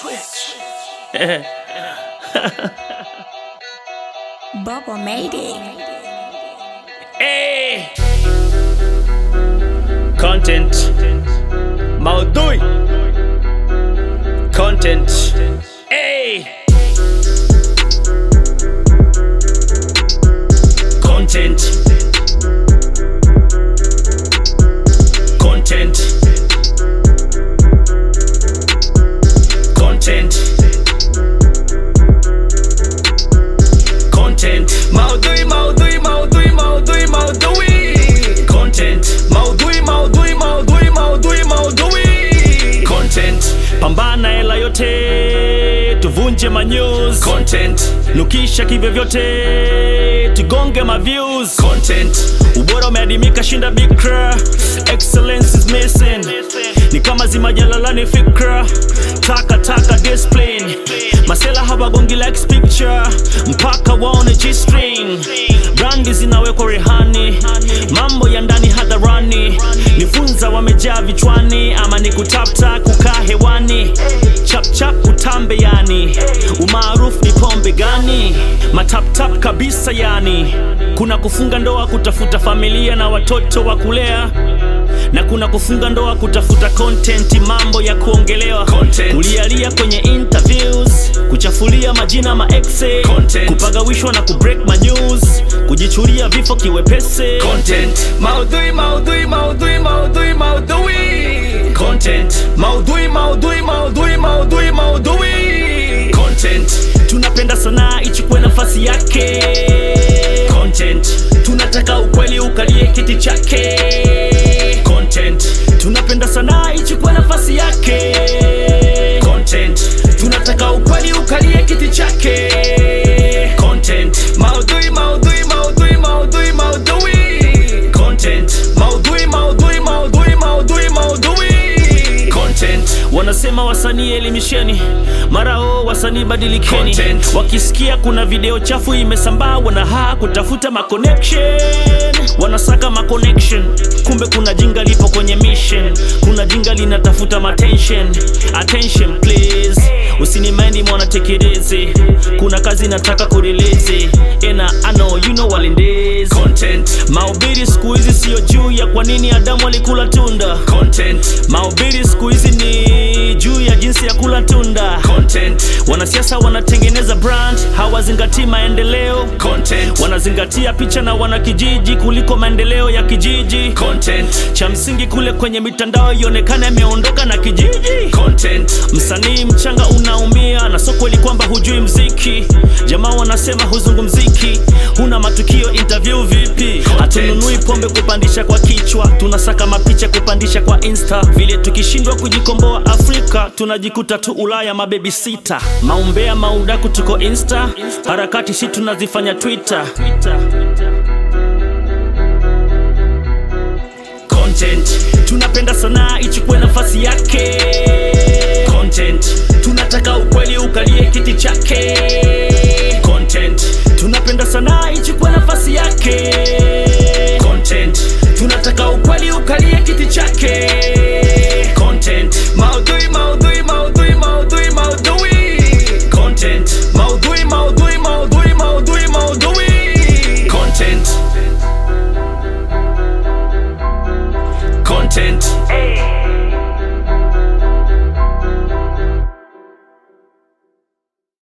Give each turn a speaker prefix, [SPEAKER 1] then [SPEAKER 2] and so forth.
[SPEAKER 1] Switch.
[SPEAKER 2] Bubba made it.
[SPEAKER 1] Hey. Content. Maudhui. Content. Hey. Content. Content. Content. Content. Maudhui, maudhui, maudhui, maudhui, maudhui. Content. Maudhui, maudhui, maudhui, maudhui, maudhui. Content. Pambana hela yote, tuvunje manews. Content. Nukisha kivyovyote, tugonge maviews. Content. Ubora umeadimika shinda bikra. Excellence is missing. Ni kama zimajalalani fikra. Taka taka discipline. Masela hawagongi likes picture. Mpaka waone G-string. Brandi zinawekwa rehani. Mambo ya ndani hadharani. Nifunza wamejaa vichwani ama ni kutapta kukaa hewani. Chap chap utambe yani. Umaarufu ni pombe gani? Mataptap kabisa yani. Kuna kufunga ndoa kutafuta familia na watoto wa kulea na kuna kufunga ndoa kutafuta content, mambo ya kuongelewa, kulialia kwenye interviews, kuchafulia majina ma exe, kupagawishwa na kubreak ma news, kujichulia vifo kiwepese. Content. Maudhui, maudhui, maudhui, maudhui, maudhui. Content. Maudhui, maudhui, maudhui, maudhui, maudhui. Content. Tunapenda sanaa ichukue nafasi yake. Content. Tunataka ukweli ukalie kiti chake. Content. Tunapenda sanaa ichukue nafasi yake. Content. Tunataka ukweli ukalie kiti chake. Content. Maudhui, maudhui, maudhui, maudhui, maudhui. Content. Maudhui, maudhui, maudhui, maudhui, maudhui. Content. Wanasema wasanii elimisheni, mara o wasanii badilikeni. Wakisikia kuna video chafu imesambaa, wanahaa kutafuta ma connection, wanasaka ma connection. Kumbe kuna jinga lipo kwenye mission, kuna jinga linatafuta ma attention. Attention please, usinimendi mwana tekeleze, kuna kazi nataka kureleze. Ena I know you know walendez content. Mahubiri siku hizi sio juu ya kwa nini Adamu alikula tunda content. Mahubiri siku hizi ni juu ya jinsi ya kula tunda content. Wanasiasa wanatengeneza brand, hawazingatii maendeleo content. Wanazingatia picha na wanakijiji kuliko maendeleo ya kijiji content. Cha msingi kule kwenye mitandao ionekane ameondoka na kijiji content. Msanii mchanga unaumia na sio kweli kwamba hujui mziki. Jamaa wanasema huzungumziki, huna matukio interview vipi? Hatununui pombe kupandisha kwa kichwa, tunasaka mapicha kupandisha kwa insta. Vile tukishindwa kujikomboa Afrika, tunajikuta tu Ulaya mabebi sita. Maumbea maudaku tuko insta, harakati si tunazifanya Twitter. Content. Tunapenda sanaa ichukue nafasi yake. Content. Tunataka ukweli ukalie kiti chake. Content. Tunapenda sanaa ichukue nafasi yake.